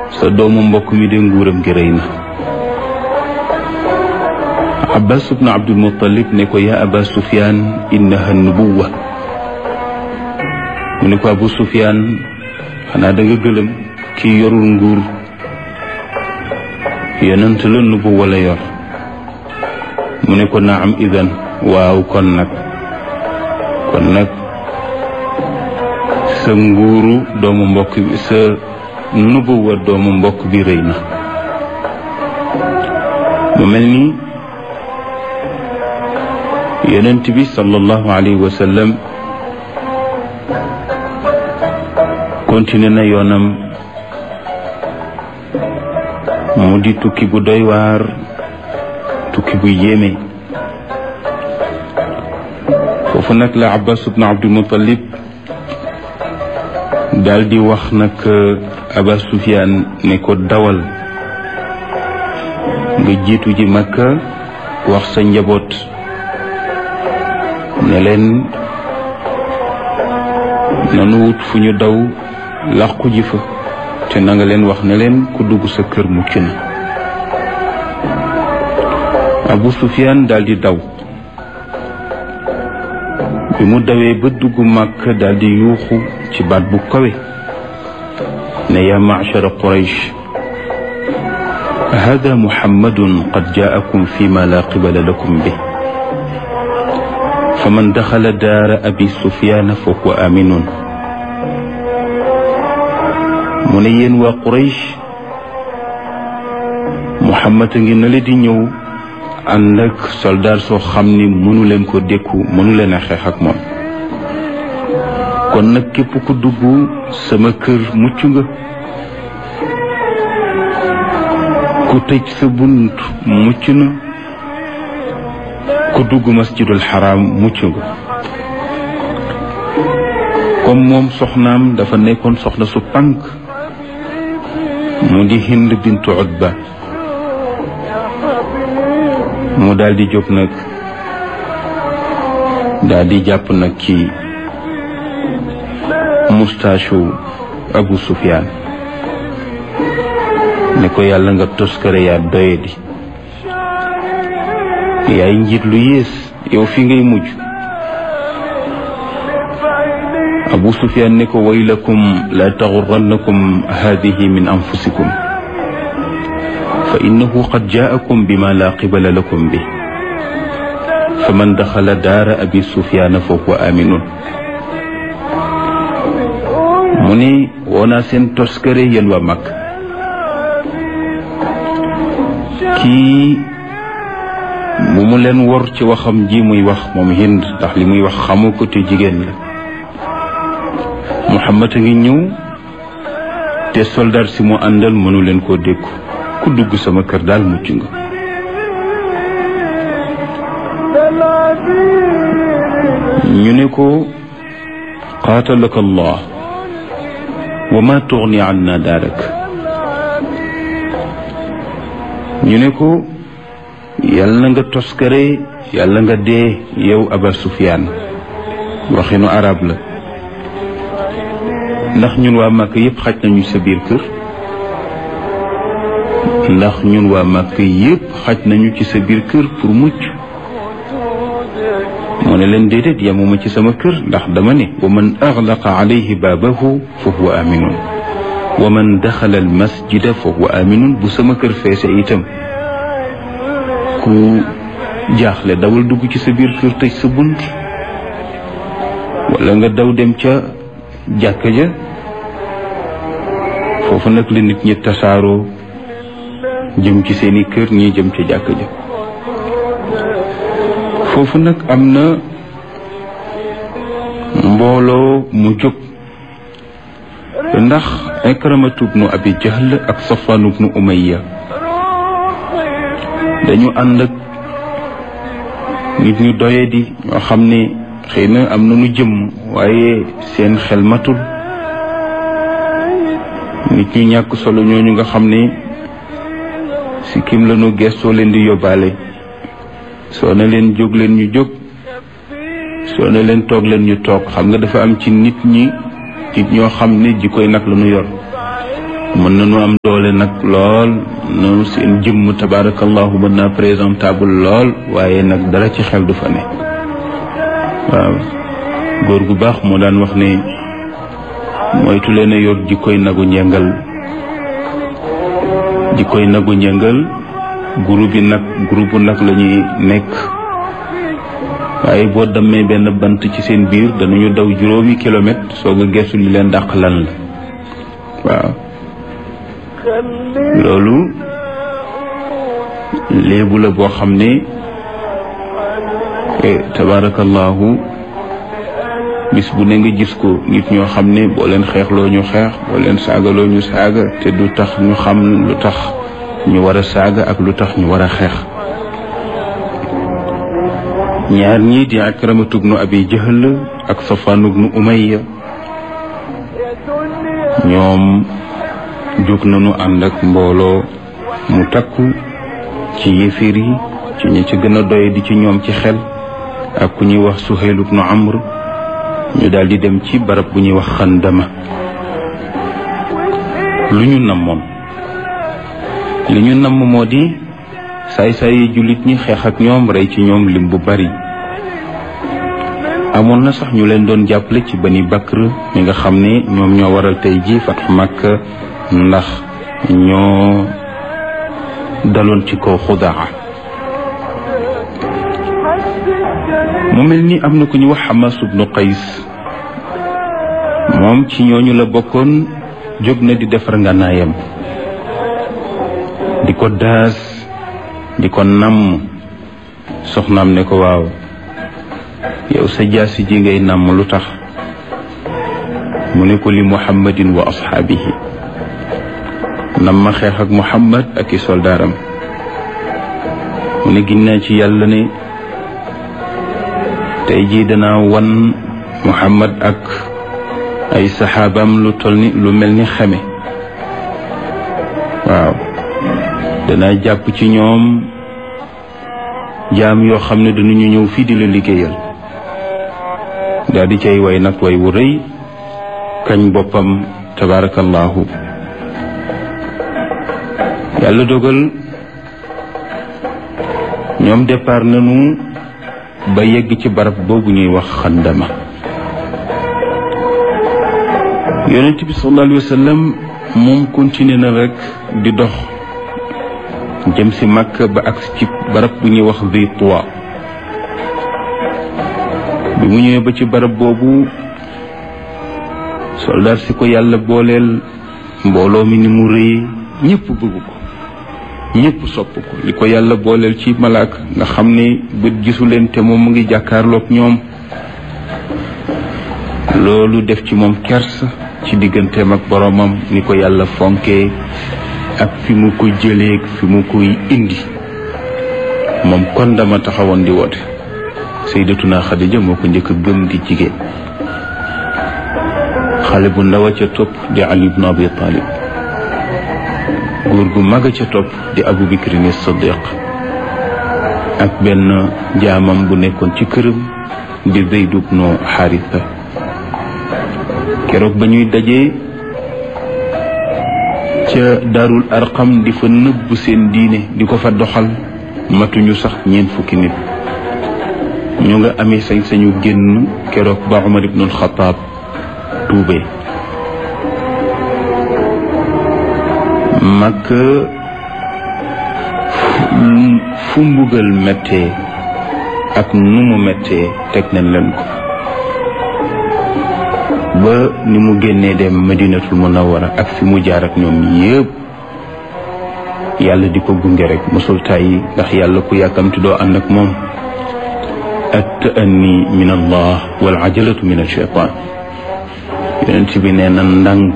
sa doomu mbokk mi de nguuram gi rëy na abbas ibnu abdul muttalib ne ko yaa aba sufyaan innaha nubuwa mu ne ko abu sufyaan xanaa da nga gëlëm kii yorul nguur yonent la nubuwa la yor mu ne ko naam idan waaw kon nag kon nag sa nguuru doomu mbokk bi sa nubuwa doomu mbokk bi rëy na mu mel ni yonent bi sallallahu alayhi wa sallam continué na yoonam mu di tukki bu doy waar tukki bu yéeme foofu nag la abbas ibnu abdul muttalib daal di wax nag aba sufyaan ne ko dawal nga jiitu ji makka wax sa njaboot ne leen nanu wut fu ñu daw làqu ji fa te na nga leen wax ne leen ku dugg sa kër mucc na abu sufyaan daldi daw bi mu dawee ba dugg màkk daldi yuuxu ci baat bu kawe ne yaa ma'shara quraysh hada muhammadun qad jaakum fi ma la qibala lakum bi faman daxala daara abi sufyaana fa huwa aminun mu ne yéen waa quraysh muhammad a ngi na le di ñëw ànd ak soldaar soo xam ni mënu leen ko dékku mënu leen a xeex ak moom kon nag képp ku dugg sama kër mucc nga ku tëj sa bunt mucc na ku dugg masjidul xaraam mucc nga comme moom soxnaam dafa nekkoon soxna su pànk mu di hind bintu utba mu daal di jóg nag daal di jàpp nag ci mustaasu abu sufyaan ne ko yàlla nga toskare yaa doye di yaay njiit lu yées yow fi ngay mujj abu sufyaan ne ko waylakum la taxurrannakum hadihi min anfusikum fa innahu qad jaakum bima la qibala lakum bi fa man daxala daara abi sufyaana fa huwa aminun mu ne woonaa seen toskare yéen waa mag kii bu mu leen wor ci waxam ji muy wax moom hind ndax li muy wax xamu ko te jigéen la muhammad a ngi ñëw te soldat si mu àndal mënu leen koo dékku ku dugg sama kër daal mucc nga ñu ne ko qaatalaka allah wa ma tuxni anna daarak ñu ne ko yàlla na nga toskare yàlla nga dee yow aba sufyaan waxinu arab la ndax ñun waa màkk yépp xaj nañu sa biir kër ndax ñun waa màkk yépp xaj nañu ci sa biir kër pour mucc moo ne leen déedéet yamuma ci sama kër ndax dama ne wa man axlaqa alayhi baabahu fa huwa aminun wa man daxala al masjida fa huwa aminun bu sama kër feese itam ku jaaxle dawal dugg ci sa biir kër tëj sa bunt wala nga daw dem ca jàkka ja foofu nag la nit ñi tasaaroo jëm ci seeni kër ñii jëm ca jàkka ja foofu nag am na mbooloo mu jóg ndax ikramatu bnu abi jahl ak safwaan bnu umayya dañu ànd ak nit ñu doye di ñoo xam ne xëy na am na nu jëm waaye seen xel matul nit ñu ñàkk solo ñooñu nga xam ne si kim la nu gestoo leen di yóbbaale soo ne leen jóg leen ñu jóg soo ne leen toog leen ñu toog xam nga dafa am ci nit ñi nit ñoo xam ne jikkoy nag la ñu yor mën nañu am doole nag lool noonu seen jëmm tabarakallahu mën naa présentable lool waaye nag dara ci xel du fa ne waaw góor gu baax moo daan wax ne moytu leen a yor jikkoy nagu njëngal jikkoy nagu njëngal groupe bi nag groupe nag la ñuy nekk waaye boo demee benn bant ci seen biir danañu daw juróomi kilomètre soog a gestu li leen dàq lan la waaw loolu léebu la boo xam ne tabarakallahu bis bu ne nga gis ko nit ñoo xam ne boo leen xeexloo ñu xeex boo leen saagaloo ñu saaga te du tax ñu xam lu tax ñu war a saaga ak lu tax ñu war a xeex ñaar ñii di akramatu bnu abi jahl ak safaan bnu umayya ñoom jóg nañu ànd ak mbooloo mu takku ci yéeféer yi ci ñi ci gën a doy di ci ñoom ci xel ak ku ñuy wax suhayl bnu amr ñu daal di dem ci barab bu ñuy wax xandama lu ñu namoon li ñu namm moo di saay-saay yi jullit ñi xeex ak ñoom rey ci ñoom lim bu bari amoon na sax ñu leen doon jàppale ci bani bakr mi nga xam ne ñoom ñoo waral tey ji fatx Makka ndax ñoo daloon ci kaw xudaa mu mel ni am na ku ñu wax Hamas ibnu Qays moom ci ñooñu la bokkoon jóg na di defar ngànnaayam di ko daas di ko namm soxnaam ne ko waaw yow sa jaasi ji ngay namm lu tax mu ne ko li muhammadin wa ashaabihi nam ma xeex ak muhammad ak i soldaaram mu ne ginnaa ci yàlla ne tey jii danaa wan muhammad ak ay saxaabam lu toll ni lu mel ni xeme waaw danaa jàpp ci ñoom jaam yoo xam ne danañu ñëw fii di la liggéeyal daal di cay way nag way wu rëy kañ boppam tabarakallahu yàlla dogal ñoom départ nañu ba yegg ci barab boobu ñuy wax xandama yonent bi sallallahu alayhi wa sallam moom continué na rek di dox jëm si Makka ba ak ci barab bu ñuy wax Zi Tuwa bi mu ñëwee ba ci barab boobu soldaar si ko yàlla booleel mbooloo mi ni mu rëy ñëpp bëgg ko ñëpp sopp ko li ko yàlla booleel ci malaaka nga xam ne bët gisu leen te moom mu ngi jàkkaarloog ñoom loolu def ci moom kers ci digganteem ak boromam ni ko yàlla fonkee ak fi mu ko jëlee fi mu koy indi moom kon dama taxawoon di woote sayyidatuna Xadija moo ko njëkk a gëm di jigéen xale bu ndaw a ca topp di Ali ibn Abi Talib góor gu mag a ca topp di Abu Bakrin Siddiq ak benn jaamam bu nekkoon ci këram di Zayd ibn Haritha keroog ba ñuy dajee ca daarul arqam di fa nëbb seen diine di ko fa doxal matuñu sax ñeent fukki nit ñu nga amee sañ-sañu génn keroog ba Umar ibnul Xataab tuubee mag fu mbugal mettee ak nu mu mettee teg nañ leen ko ba ni mu génnee dem madinatul munawwara ak fi mu jaar ak ñoom yépp yàlla di ko gunge rek mosul tàyyi ndax yàlla ku yàkkamti doo ànd ak moom at ta'anni min allah wal ajalatu min alcheytan yonent bi nee na ndànk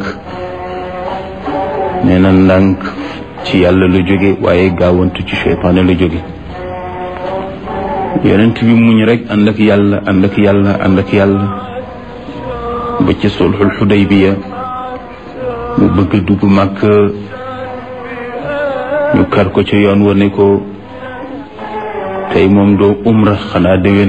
nee na ndànk ci yàlla la jóge waaye gaawantu ci cheytaane la jóge yonent bi muñ rek ànd ak yàlla ànd ak yàlla ànd ak yàlla ba ci sulxul xudaybiya mu bëgg dugg màkk ñu kar ko ci yoon wa ne ko tey moom doo umra xanaa déwén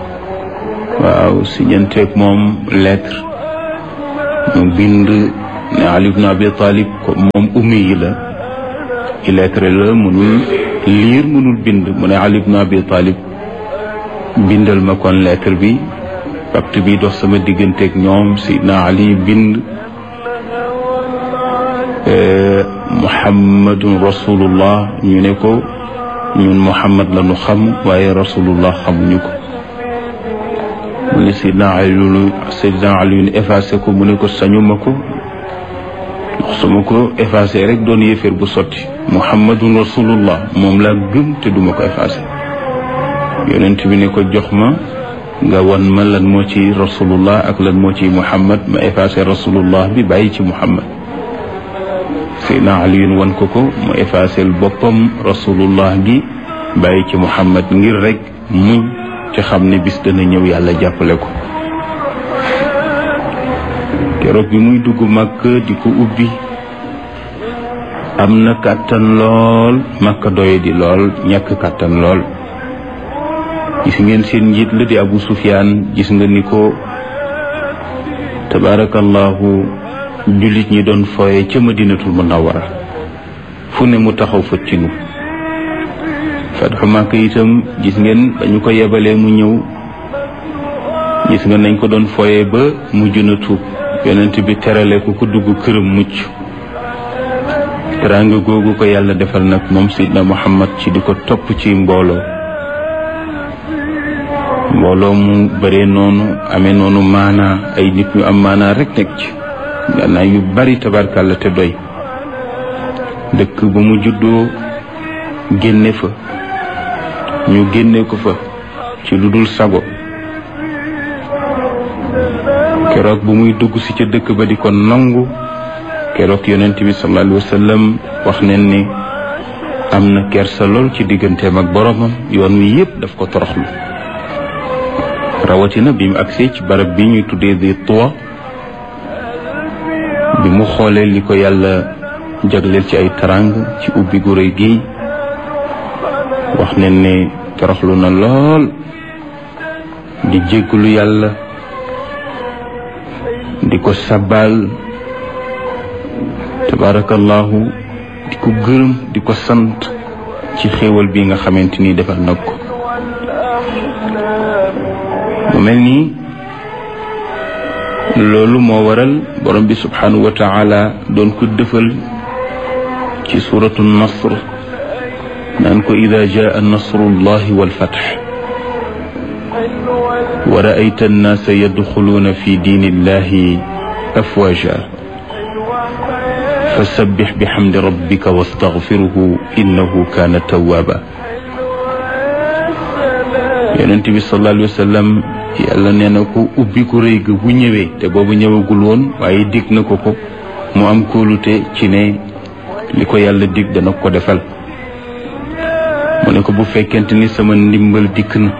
waaw si ñenteeg moom lettre mu bind ne Ali ibn Abi Talib ko moom ummi yi la illettré la mënul liir mënul bind mu ne Ali ibn Abi Talib bindal ma kon lettre bi pacte bi dox sama digganteeg ñoom Seydina Ali bind muhammadun rasulullah ñu ne ko ñun muhammad la ñu xam waaye rasulullah xamuñu ko mu ne Seydina Ali Seydina Ali effacé ko mu ne ko sañuma ko ndax su ma ko effacé rek doon yéeféer bu sotti muhammadun rasulullah moom laa gëm te duma ko effacé yonent bi ne ko jox ma nga wan ma lan moo ci rasulullah ak lan moo ci muhammad ma effacé rasulullah bi bàyyi ci muhammad Seydina Aliyun wan ko ko mu effacé boppam rasulullah gi bàyyi ci muhammad ngir rek muñ ci xam ne bis dana ñëw yàlla jàppale ko keroog bi muy dugg màkk di ko ubbi am na kàttan lool màkk doye di lool ñàkk kàttan lool gis ngeen seen njiit la di Abu Sufyaan gis nga ni ko tabaarakallahu jullit ñi doon fooye ca Madinatul Munawwara fu ne mu taxaw fa ci nu fatxu Màkka itam gis ngeen dañu ko yebalee mu ñëw gis nga nañ ko doon fooye ba mujj na tuub yonent bi terale ko ku dugg këram mucc teraanga googu ko yàlla defal nag moom Seydina Muhammad ci di ko topp ci mbooloo mbooloo mu bëree noonu amee noonu maanaa ay nit ñu am maanaa rek nekk ci gannaaw yu bari tabarkàlla te doy dëkk ba mu juddoo génne fa ñu génne ko fa ci lu dul sago keroog bu muy dugg si ca dëkk ba di ko nangu keroog yonent bi sallallahu alayhi wa sallam wax neen ni am na kersa lool ci digganteem ak boromam yoon wi yépp daf ko toroxlu rawatina bi mu agsee ci barab bi ñuy tuddee di tuwa bi mu xoolee li ko yàlla jagleel ci ay tarang ci ubbi gu rëy gi wax ne ne toroxlu na lool di jéggulu yàlla di ko sabal tabarakallahu di ko gërëm di ko sant ci xéewal bi nga xamante ni defal nag ko mu mel nii loolu moo waral borom bi subhanahu wa taala doon ko dëfal ci suratu nasr naan ko ida jaa nasrullahi walfatx wa raayta annaasa yadxuluuna fi diini illahi afwaja fasabbix bixamdi rabbika wastaxfiruhu innahu kaana tawaaba yonent bi sallallahu alayhi wa sallam yàlla nee na ko ubbi ko rëy ga bu ñëwee te boobu ñëwagul woon waaye dig na ko ko mu am kóolute ci ne li ko yàlla dig dana ko defal mu ne ko bu fekkente ni sama ndimbal dikk na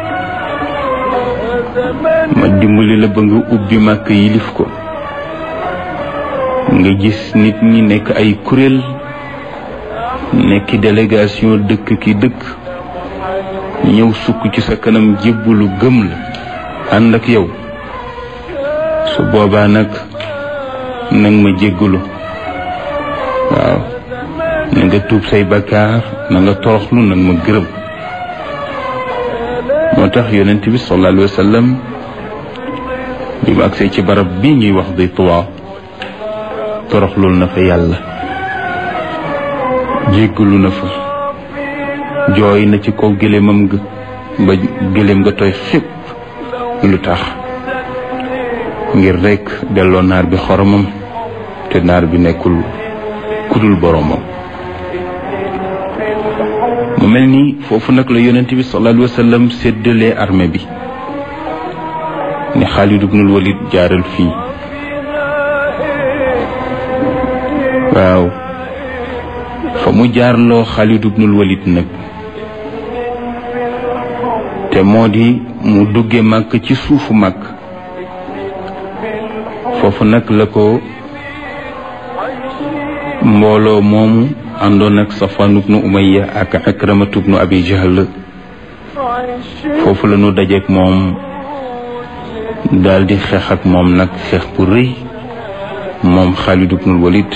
ma dimbali la ba nga ubbi màkk yilif ko nga gis nit ñi nekk ay kuréel nekki délégation dëkk ki dëkk ñëw sukk ci sa kanam jébbalu gëm la ànd ak yow su boobaa nag nag ma jéggalu waaw na nga tuub say bakkaar na nga toroxlu nag ma gërëm moo tax yonent bi sallallahu alayhi wa sallam bi mu agsee ci barab bi ñuy wax di tuwaa toroxlul na fa yàlla jéggalu na fa jooy na ci kaw gëléemam ga ba gëléem nga tooy xépp lu tax ngir rekk delloo naar bi xoromam te naar bi nekkul kudul boromam mu mel ni foofu nag la yonent bi sallallahu alayhi wa sallam séddalee armée bi ne Xaalid ibnul Walid jaaral fii waaw fa mu jaarloo Xaalid ibnul Walid nag te moo di mu dugge màkk ci suufu màkk foofu nag la ko mbooloo moomu àndoon ak Safwan ibnu Umayya ak Akramatu ibnu Abi Jahl foofu la ñu dajeek moom daal di xeex ak moom nag xeex bu rëy moom Xaalid ibnul Walid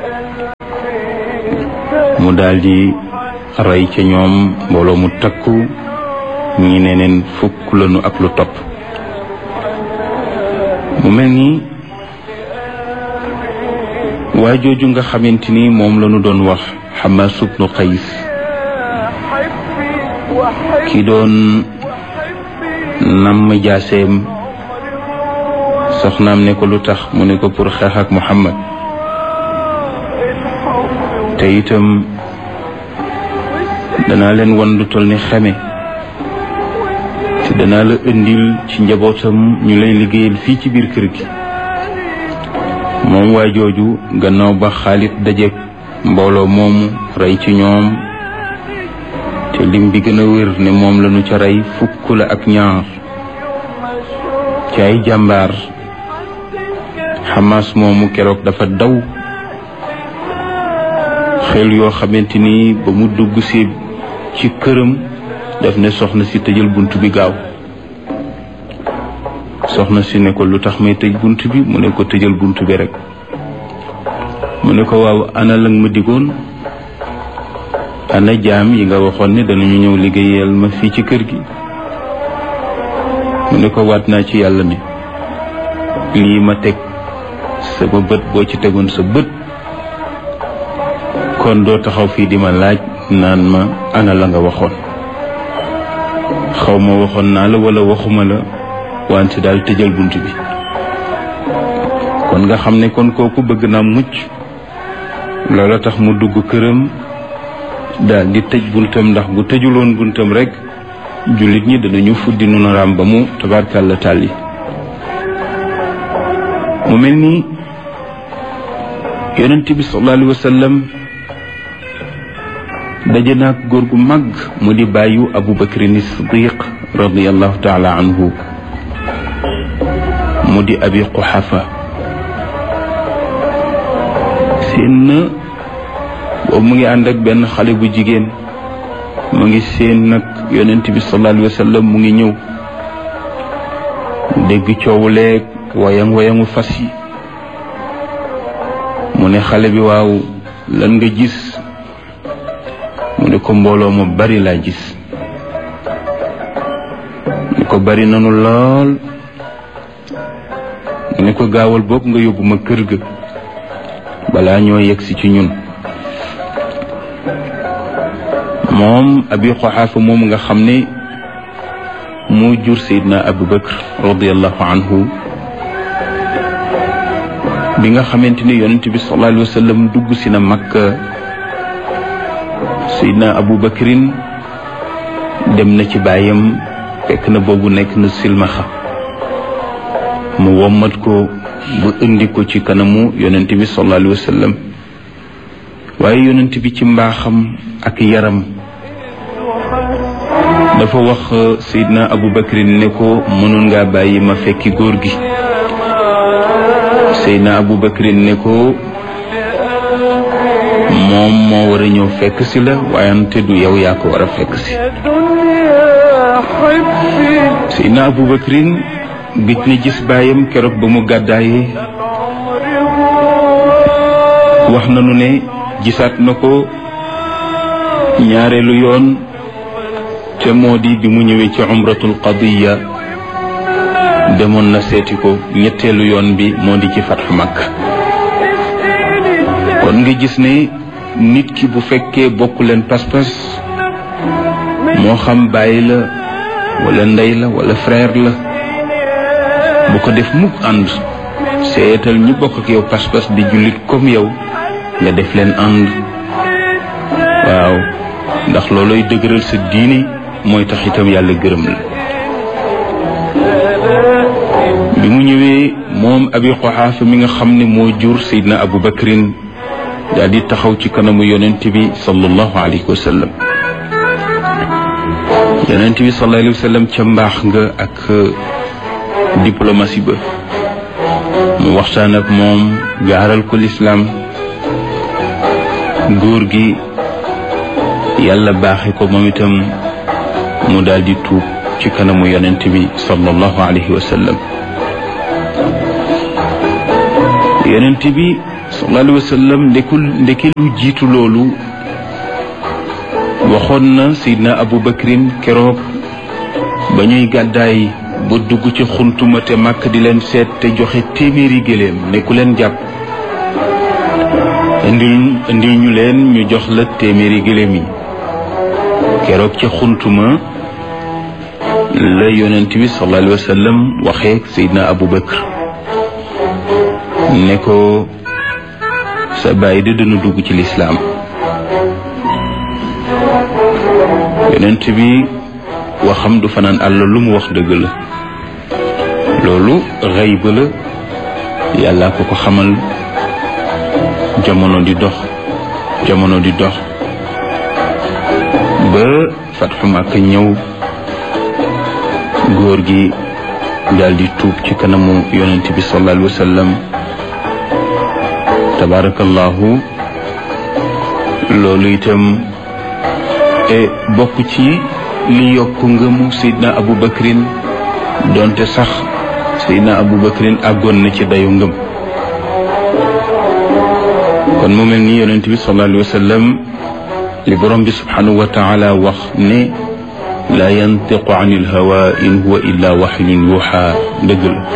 mu daldi rey ca ñoom mbooloo mu takku ñi ne neen fukk lañu ak lu topp mu mel ni waa jooju nga xamante ni moom lañu doon wax Xamaas ibnu Qays ki doon namm jaaseem soxnaam ne ko lu tax mu ne ko pour xeex ak Muhammad te itam danaa leen wan lu toll ni xeme te danaa la indil ci njabootam ñu lay liggéeyal fii ci biir kër gi moom waa jooju gannaaw ba Xaalid dajeek mbooloo moomu rey ci ñoom te lim bi gën a wér ne moom lañu ca rey fukk la ak ñaar ci ay jàmbaar Hamas moomu keroog dafa daw xel yoo xamante ni ba mu dugg si ci këram daf ne soxna si tëjal bunt bi gaaw soxna si ne ko lu tax may tëj bunt bi mu ne ko tëjal bunt bi rek mu ne ko waaw ana lang ma digoon ana jaam yi nga waxoon ne danañu ñëw liggéeyal ma fii ci kër gi mu ne ko waat naa ci yàlla ne lii ma teg sama bët boo ci tegoon sa bët kon doo taxaw fii di ma laaj naan ma ana la nga waxoon xaw ma waxoon naa la wala waxuma la wante daal tëjal bunt bi kon nga xam ne kon kooku bëgg naa mucc loola tax mu dugg këram daal di tëj buntam ndax bu tëjuloon buntam rek jullit ñi danañu fuddi nu naraam ba mu tabarkàlla tàlli mu mel ni yonent bi sallallahu alayhi wa sallam daje naag góor gu mag mu di bàyyu abu bakrin siddiq radiallahu taala anhu mu di abi quxafa seen na boobu mu ngi ànd ak benn xale bu jigéen mu ngi seen nag yonent bi sallallahu alayhi wa sallam mu ngi ñëw dégg coowu leeg wayang wayangu fas yi mu ne xale bi waaw lan nga gis mu ne ko mbooloo ma bari laa gis mu ne ko bari nanu lool mu ne ko gaawal boog nga yóbbu ma kër ga balaa ñoo yegsi ci ñun moom abi xoxaafa moom nga xam ne moo jur sayidna abu bakr radiallahu anhu bi nga xamante ni yonent bi sallallahu alayhi wa sallam dugg si na makka sayidna abu bakrin dem na ci baayam fekk na boobu nekk na silmaxa mu wommat ko ba indi ko ci kanamu yonent bi sallallahu alayhi wa sallam waaye yonent bi ci mbaaxam ak yaram dafa wax Seydina Abu Bakrin ne ko mënoon ngaa bàyyi ma fekki góor gi Seydina Abu Bakrin ne ko moom moo war a ñëw fekk si la waayante du yow yaa ko war a fekk si Seydina Abu Bakrin gëj na gis baayam keroog ba mu gàddaayee wax nanu ne gisaat na ko ñaareelu yoon te moo di bi mu ñëwee ci umratul qadiya demoon na seeti ko ñetteelu yoon bi moo di ci fatxu makk kon nga gis ne nit ki bu fekkee bokk leen pas-pas moo xam bàyyi la wala ndey la wala frère la bu ko def mukk ànd seetal ñi bokk ak yow pas-pas di jullit comme yow nga def leen ànd waaw ndax looloy dëgëral sa diine mooy tax itam yàlla gërëm la bi mu ñëwee moom abi xoxaafa mi nga xam ne moo jur sayidna abu bakrin daal di taxaw ci kanamu yonent bi sallallahu alayhi wa sallam yonent bi sallallahu alayhi wa sallam ca mbaax nga ak diplomatie ba mu waxtaan ak moom gaaral ko lislaam góor gi yàlla baaxe ko moom itam mu daal di tuub ci kanamu yonent bi sallallahu alayhi wa sallam yonent bi sallallahu alayhi wa sallam ndekul ndeki lu jiitu loolu waxoon na Seydina Abu Bakrin keroog ba ñuy gàddaay ba dugg ci xuntuma te màkk di leen seet te joxe téeméeri gëléem ne ku leen jàpp indil indil ñu leen ñu jox la téeméeri gëléem yi keroog ca xuntuma la yonent bi sallallahu alayhi wa sallam waxee Seydina Abu Bakr ne ko sa bàyyi de dana dugg ci lislaam yonent bi waxam du fanaan àll lu mu wax dëgg la loolu xëy ba la yàlla ko ko xamal jamono di dox jamono di dox ba fatxu Makka ñëw góor gi daldi tuub ci kanamu yonent bi sallallahu alayhi wa sallam tabarakallahu loolu itam e bokk ci li yokk ngëmu Seydina Abu Bakrin donte sax Seydina Abu Bakrin àggoon na ci dayu ngëm kon mu mel ni yonent bi sallallahu alayhi wa sallam li borom bi subhanahu wa taala wax ne la yantiqu an il hawa in huwa illa waxyun yuuxa dëgg la